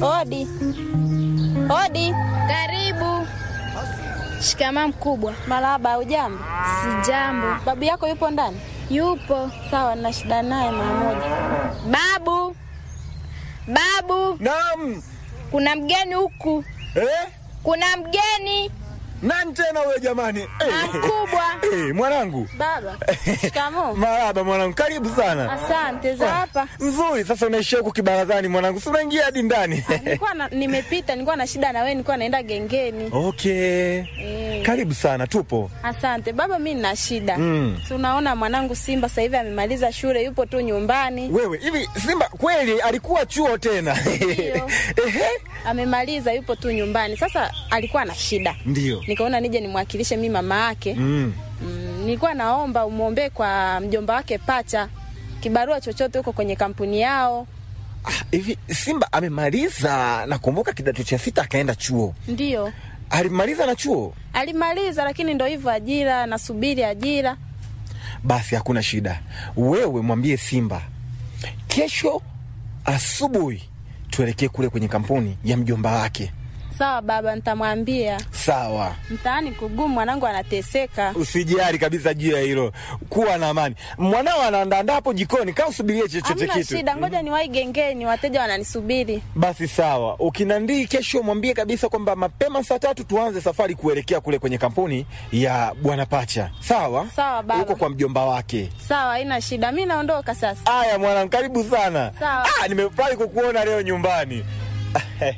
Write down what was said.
Hodi. Hodi. Karibu. Shikamaa mkubwa. Marahaba, ujambo? Sijambo. Babu yako yupo ndani? Yupo. Sawa, nina shida naye mara moja. Babu, babu, Naam. kuna mgeni huku, Eh? kuna mgeni Nani tena wewe jamani? Eh. mkubwa. Eh, mwanangu. Baba. Shikamoo. Marahaba mwanangu, karibu sana. Asante za hapa. Nzuri, sasa unaishia huku kibarazani mwanangu, si unaingia hadi ndani. Nilikuwa na, nimepita, nilikuwa na shida na wewe, nilikuwa naenda gengeni. Okay. Eh. Karibu sana, tupo. Asante baba, mimi nina shida. Mm. Si unaona mwanangu Simba sasa hivi amemaliza shule, yupo tu nyumbani. Wewe, hivi Simba kweli alikuwa chuo tena? Ndio. Ehe. Amemaliza, yupo tu nyumbani. Sasa alikuwa na shida, Ndio. nikaona nije nimwakilishe mimi mama yake. Mm. Mm, nilikuwa naomba umwombee kwa mjomba wake Pacha kibarua chochote huko kwenye kampuni yao. Ah, Hivi Simba amemaliza, nakumbuka kidato cha sita akaenda chuo. Ndio Alimaliza na chuo? alimaliza, lakini ndo hivyo, ajira, nasubiri ajira. Basi hakuna shida. Wewe mwambie Simba kesho asubuhi tuelekee kule kwenye kampuni ya mjomba wake. Sawa baba, nitamwambia. Sawa, Mtaani kugumu, mwanangu anateseka. usijali kabisa juu ya hilo, kuwa na amani. Mwanao anaandaandaa hapo jikoni, kaa usubirie chochote Hamna kitu. shida, ngoja niwahi gengeni, wateja wananisubiri. Basi sawa, ukinandii kesho mwambie kabisa kwamba mapema saa tatu tuanze safari kuelekea kule kwenye kampuni ya bwana Pacha. Sawa Sawa, baba. huko kwa mjomba wake. Sawa, haina shida, mi naondoka sasa. Aya mwanangu, karibu sana. Sawa. Ah, nimefurahi kukuona leo nyumbani.